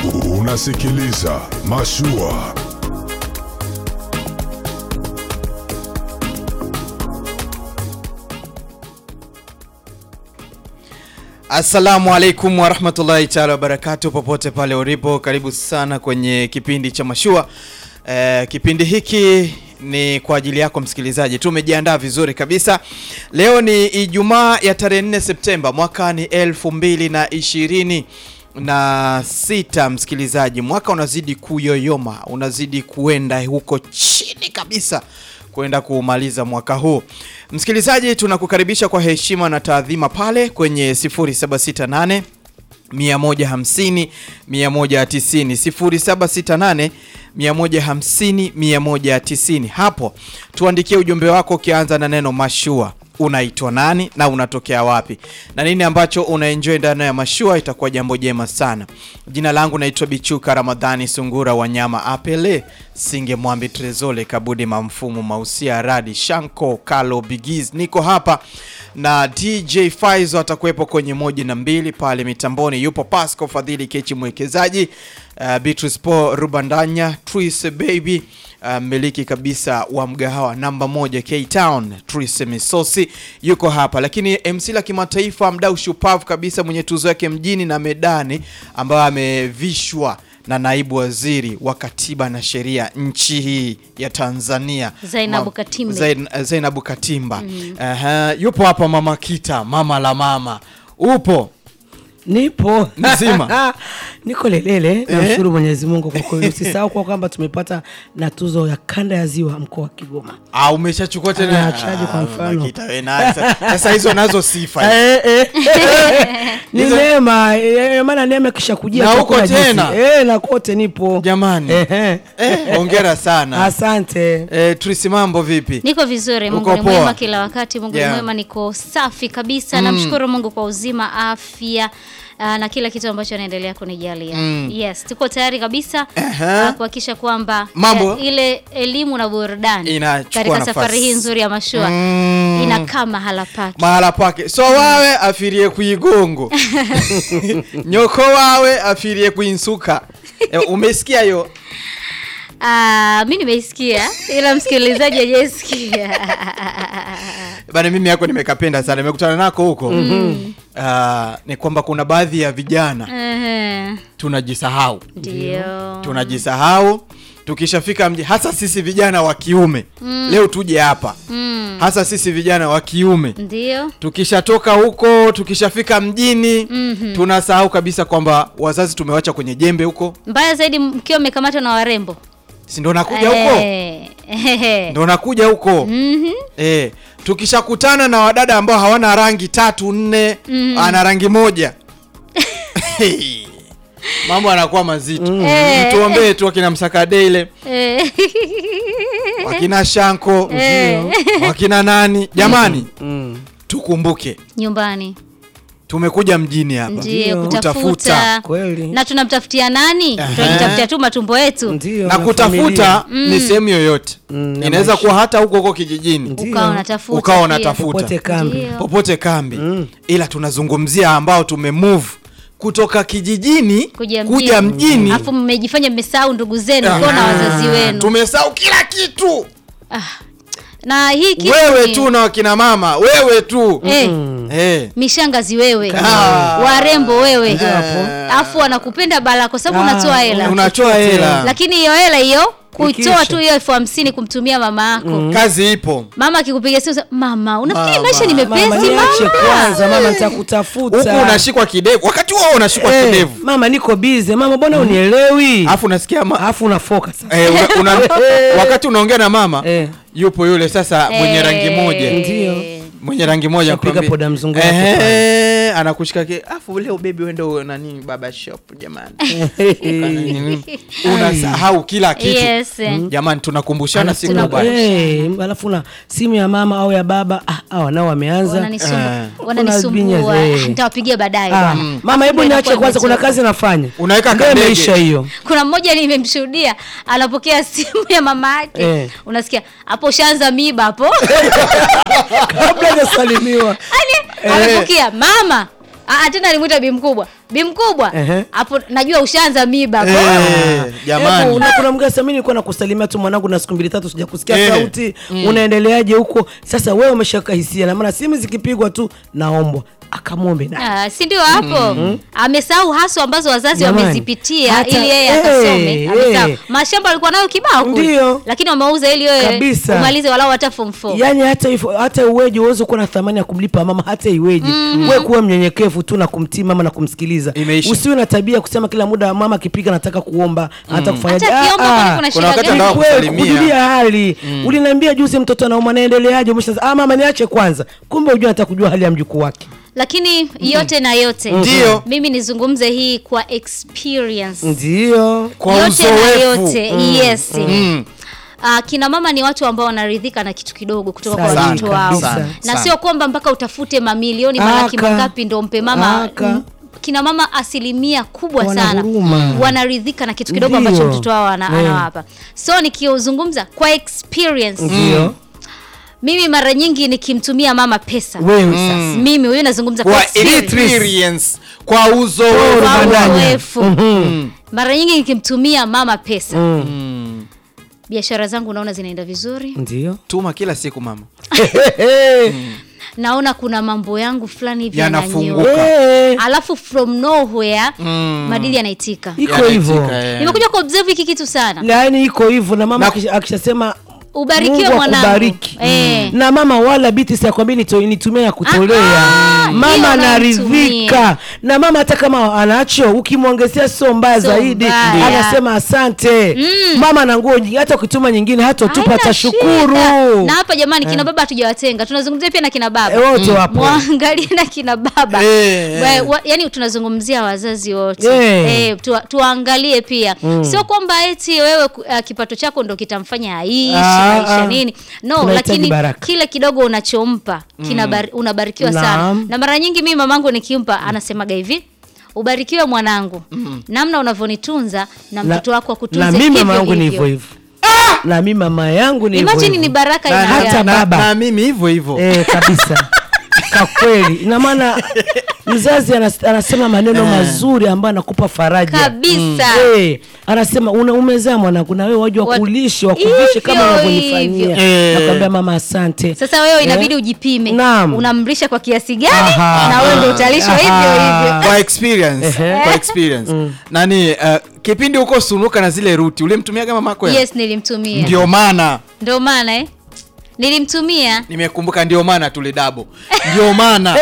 Unasikiliza Mashua. Assalamu alaikum warahmatullahi taala wabarakatu, popote pale ulipo, karibu sana kwenye kipindi cha Mashua. Eh, kipindi hiki ni kwa ajili yako msikilizaji, tumejiandaa vizuri kabisa. Leo ni Ijumaa ya tarehe 4 Septemba mwaka ni elfu mbili na ishirini na sita. Msikilizaji, mwaka unazidi kuyoyoma, unazidi kuenda huko chini kabisa kwenda kuumaliza mwaka huu. Msikilizaji, tunakukaribisha kwa heshima na taadhima pale kwenye 0768 150 190 0768 150 190. Hapo tuandikie ujumbe wako ukianza na neno mashua. Unaitwa nani na unatokea wapi na nini ambacho unaenjoy ndani ya mashua, itakuwa jambo jema sana. Jina langu naitwa Bichuka Ramadhani Sungura, wanyama apele Singe Mwambi Trezole Kabudi Mamfumu Mausia Radi Shanko Kalo Bigiz. Niko hapa na DJ Faizo atakuwepo kwenye moja na mbili pale mitamboni, yupo Pasco Fadhili Kechi mwekezaji, uh, Beatrice Po Rubandanya Tris Baby mmiliki uh, kabisa wa mgahawa namba moja K Town Tris Misosi yuko hapa, lakini MC la kimataifa, mdau shupavu kabisa mwenye tuzo yake mjini na medani, ambayo amevishwa na naibu waziri wa katiba na sheria nchi hii ya Tanzania Zainabu Ma- Katimbe. Zain, Zainabu Katimba Aha, yupo hapa mama Kita, mama la mama, upo Nipo Mzima. niko lelele. Namshukuru Mwenyezi Mungu kwa kweli. Usisahau kwa kwamba tumepata na tuzo ya kanda ya ziwa mkoa wa Kigoma. Ah, umeshachukua tena Ah, chaji kwa Ah, mfano. Mama Kita, we naye. Sasa- Sasa hizo nazo sifa Eh, eh, eh. Ni Hizo- neema eh, maana neema kisha kujia Na tu huko hakuna jinsi. tena? eh, na kote nipo jamani. Eh, eh. Eh, hongera sana Asante. eh, Trisi, mambo vipi? Niko vizuri, Mungu Uko ni poa? mwema kila wakati. Mungu Yeah. ni mwema, niko safi kabisa. Namshukuru Mungu kwa uzima, afya ah, na kila kitu ambacho anaendelea kunijalia. Yes, tuko tayari kabisa Aha. ah, kuhakikisha kwamba Mambo- eh, ile elimu na burudani Inachukua katika nafasi. safari hii nzuri ya mashua Mm. inakaa mahala pake. mahala pake so wawe afirie kuigongo nyoko wawe afirie kuinsuka eh, umesikia hiyo Ah, mi nimeisikia ila msikilizaji hajaisikia. bana mimi yako nimekapenda sana nimekutana nako huko Ah, ni kwamba kuna baadhi ya vijana Ehe, tunajisahau Ndio. tunajisahau tukishafika mji hasa sisi vijana wa kiume leo tuje hapa Mm. hasa sisi vijana wa kiume Ndio. tukishatoka huko tukishafika mjini Mhm. tunasahau kabisa kwamba wazazi tumewacha kwenye jembe huko Mbaya zaidi mkiwa mmekamatwa na warembo. si ndo nakuja huko Eh, ehe. ndo nakuja huko Mhm. eh, tukishakutana na wadada ambao hawana rangi tatu nne ana rangi moja mambo anakuwa mazito Eh. tuombee tu wakina msakadeile Eh. wakina shanko Eh. wakina nani jamani Mm. tukumbuke Nyumbani tumekuja mjini hapa ndio Kutafuta. kutafuta Kweli. na tunamtafutia nani? Tunajitafutia tu matumbo yetu, Ndio. na kutafuta ni sehemu yoyote Mm, na inaweza maisha. kuwa hata huko huko kijijini Ndio. ukawa unatafuta ukawa pia. unatafuta. Popote kambi. Ndio. popote kambi ila tunazungumzia ambao tumemove kutoka kijijini Kuja kuja mjini. mjini Alafu mmejifanya mmesahau ndugu zenu Ah. kwa na wazazi wenu. tumesahau kila kitu Na hii kitu wewe ni- tu na wakina mama wewe tu Eh, Eh. mishangazi wewe, Ah. warembo wewe, hapo. alafu wanakupenda bala kwa sababu Ah, unatoa hela, unatoa hela lakini hiyo hela hiyo kuitoa Ikiisha. tu hiyo elfu hamsini kumtumia mama yako kazi ipo mama akikupiga simu sema, mama unafikiri Mama. maisha ni Mama mepesi niache mama kwanza, mama nitakutafuta. huku unashikwa kidevu wakati huo unashikwa Eh, kidevu mama niko bize mama, mbona unielewi? alafu unasikia ma- Alafu unafoka sasa. eh, una, una, wakati unaongea na mama Eh. yupo yule sasa mwenye Eh, rangi moja Ndio. mwenye rangi moja Shapiga akwambia, poda mzungu wako ehe, anakushika ki afu leo bebi wendo nani baba shop jamani unasahau kila kitu Yes. jamani tunakumbushana Alafu siku una- bwana eh, alafu na simu ya mama au ya baba ah, hawa nao wameanza Wananisumbu- Eh. wananisumbua Kuna binya, eh. nitawapigia baadaye Ah, bwana. mama hebu Ndio niache inakuwa kwanza kuna imetoka. kazi nafanya Unaweka Ndio kadege. imeisha hiyo kuna mmoja nimemshuhudia anapokea simu ya mama yake Eh. unasikia hapo ushaanza miba hapo kabla hajasalimiwa yani anapokea mama Ah, tena alimwita bi mkubwa bi mkubwa Ehe. hapo najua ushaanza miba Eh, Hebu, jamani una- kuna mgasa mimi nilikuwa nakusalimia tu mwanangu na siku mbili tatu sija kusikia Eh. sauti unaendeleaje huko sasa wewe umeshaka hisia na maana simu zikipigwa tu naombwa akamwombe na Ah, si ndio hapo amesahau haso ambazo wazazi Jamani, wamezipitia hata- ili yeye eh, akasome Amesahau. eh. mashamba alikuwa nayo kibao kule. Ndio. lakini wameuza ili wewe Kabisa. umalize walau hata form 4 yaani hata hivyo hata uweje uweze kuwa na thamani ya kumlipa mama hata iweje we kuwa mnyenyekevu tu na kumtii mama na kumsikiliza Imeisha. usiwe na tabia ya kusema kila muda mama akipiga nataka kuomba hata kufanyaje Hata akiomba Ah, kwani ah. kuna Kuna shida wakati gani? anataka Kweli, kusalimia. kujulia hali uliniambia juzi mtoto anauma naendeleaje umesha ah mama niache kwanza kumbe ujua nataka kujua hali ya mjukuu wake lakini yote na yote Ndio. mimi nizungumze hii kwa experience ndio Kwa yote na uzoefu. yote yes Mm. Uh, kina mama ni watu ambao wanaridhika na kitu kidogo kutoka kwa Sana, watoto wao kabisa. na Sana. sio kwamba mpaka utafute mamilioni malaki Aka. mangapi ndo mpe mama Aka. Mm, kina mama asilimia kubwa Wana sana huruma. wanaridhika na kitu kidogo Ndio. ambacho mtoto wao ana- Eh. anawapa so nikiuzungumza kwa experience ndio mimi mara nyingi nikimtumia mama pesa wewe sasa mimi huyu nazungumza kwa kwa experience. experience kwa uzoefu Kwa Kwa Badanya. uzoefu mara nyingi nikimtumia mama pesa biashara zangu naona zinaenda vizuri ndio tuma kila siku mama naona kuna mambo yangu fulani hivi Yanafunguka. yananyoka Eh, alafu from nowhere madili yanaitika iko hivyo Yanaitika, eh. nimekuja kuobserve hiki kitu sana yaani iko hivyo na mama Na- akisha- akishasema ubarikiwe Mungu mwanangu akubariki. Eh. na mama wala biti siakwambia nitumia ya kutolea Ah, ah, mama hiyo anaridhika namtumia. na mama hata kama anacho ukimwongezea sio mbaya Sio zaidi mbaya. anasema asante mama na nguo nyingi, hata ukituma nyingine hata utupa Haina atashukuru shida. na hapa jamani kina baba hatujawatenga tunazungumzia pia na kina baba Eh, wote wapo mwangalie na kina baba Eh, Wa- wa- yani tunazungumzia wazazi wote Eh. eh, tuwa, tuwaangalie pia sio kwamba eti wewe ku- uh, kipato chako ndo kitamfanya aishi Ah, maisha ah. nini no Tunahitaji lakini baraka. kile kidogo unachompa kinabari, unabarikiwa sana Naam. na mara nyingi mimi mamangu nikimpa anasemaga hivi ubarikiwe mwanangu namna unavyonitunza na Na- mtoto wako akutunze na mimi hivyo mama yangu ni hivyo. hivyo hivyo na mimi mama yangu ni hivyo imagine hivyo. ni baraka Na- ina na- hata gani? na- baba. na mimi hivyo hivyo eh, kabisa kwa kweli ina maana mzazi anas, anasema maneno mazuri ambayo anakupa faraja kabisa Eh, anasema una umezaa mwanangu na wewe waje Wat- wakulishe wakuvishe Hivyo, kama unavyonifanyia hivyo. Eh. nakwambia mama asante sasa wewe inabidi Eh. ujipime Naam. unamlisha kwa kiasi gani Aha. na wewe ndo utalishwa hivyo Aha. hivyo kwa experience kwa experience nani uh, kipindi huko sunuka na zile ruti ulimtumiaga mamako ya? yes nilimtumia ndio maana ndio maana eh nilimtumia nimekumbuka ndio maana tulidabo ndio maana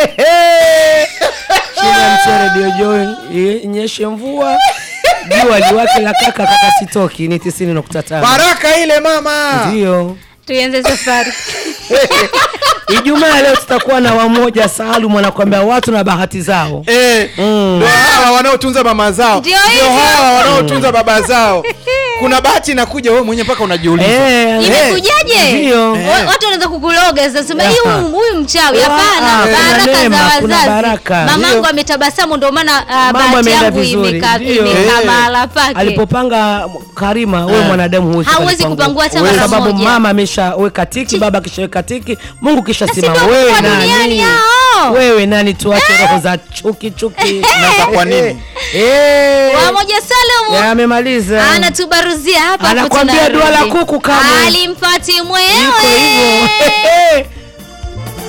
chini ya mti redio joy i- inyeshe mvua jua liwake la kaka kaka sitoki ni tisini nukta tano baraka ile mama ndio tuianze safari ijumaa leo tutakuwa na wamoja saalum anakwambia watu na bahati zao Eh, ndo hawa wanaotunza mama zao Ndio ndio hivyo. hawa wanaotunza baba zao kuna bahati inakuja wewe mwenyewe mpaka unajiuliza Eh, imekujaje Ndio. Wa- watu wanaweza kukuloga sasa sema Aha. huyu huyu mchawi Ah, hapana ah, kuna baraka neema, za kuna wazazi baraka. mamangu Ndio. ametabasamu ndio maana uh, Mambo bahati yameenda yangu vizuri. imekaa Ndio. imekaa Eh. mahala pake alipopanga karima wewe mwanadamu huwezi Hauwezi kupangua. kupangua hata Kwa mara sababu moja. mama ameshaweka tiki baba akishaweka tiki mungu kisha Na si simama ndio wewe kwa duniani nani hao? wewe nani tuache roho za chuki chuki Na kwa nini? Eh. wamoja Salomu Ya, amemaliza anatubaruzia hapa hapo Anakwambia dua la tunarudi. kuku kamwe. alimpati Iko mwewe hivyo